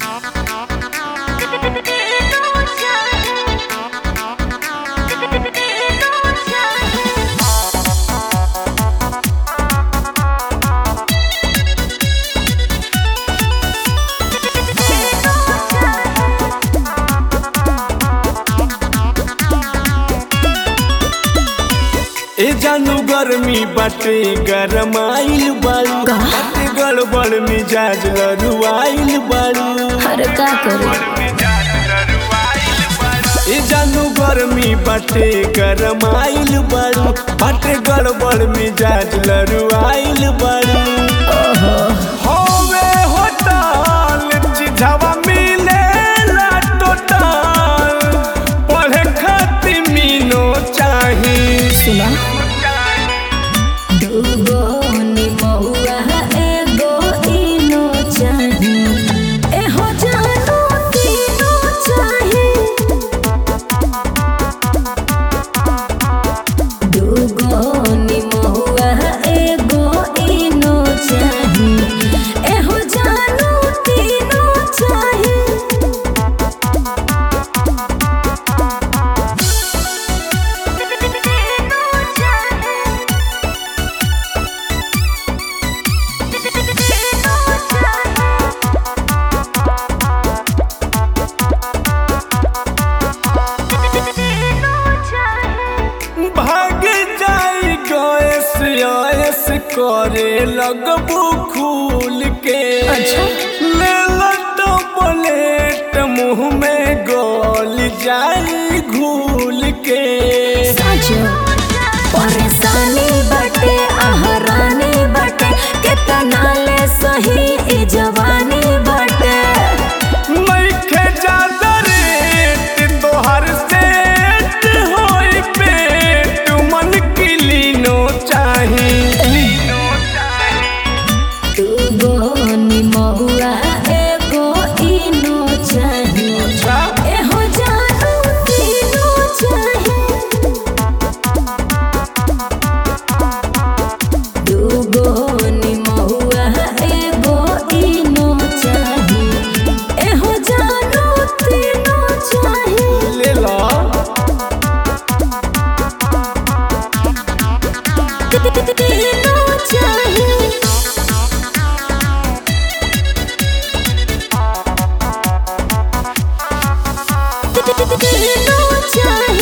ए जानू गर्मी बाटे गरमाइल बाड़ू बाटे गड़बड़ मिजाज लरुआइल बाड़ू अरे का करे ए जानू गर्मी बाटे गरमाइल बाड़ू बाटे गड़बड़ मिजाज लरुआइल बाड़ू होवे होटल चिझावा मिलेला टोटल पढ़े खातिर मीनो चाही सुना दूगो निमहुआ एगो इनो चाही एहो जानो तीनो चाही दूगो निमहुआ एगो इनो चाही एहो जानो तीनो चाही भाग जाई गैस आयस करे लगबू खूल के अच्छा। ले लटो प्लेट मुंह में गोल जाई घूल के साजो परेशानी बटे आहरानी बटे केतना ले सही ई जवानी बटे नइखे ज्यादा रेट तोहर सेट होई पेट मन किलीनो चाही तू गो निमहुआ एगो इनो चाही एहो जानू तीनो चाही दू गो निमहुआ एगो इनो चाही एहो जानू तीनो चाही ले ला तीनो चाही तीनो चाही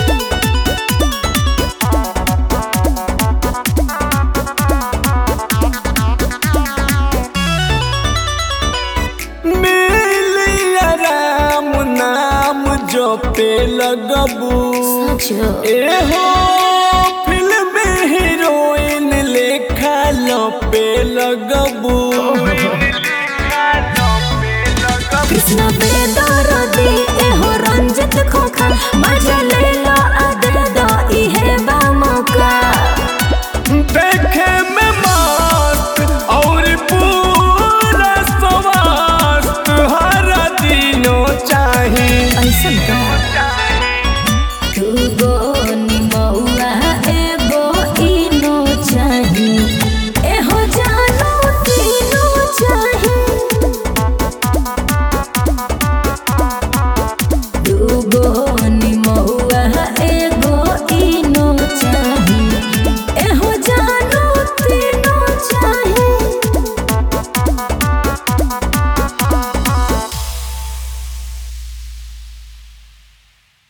मिलिया राम नाम जो पे लगबू सचो एहो फिल्म हीरोइन लेखा लो पे लगबू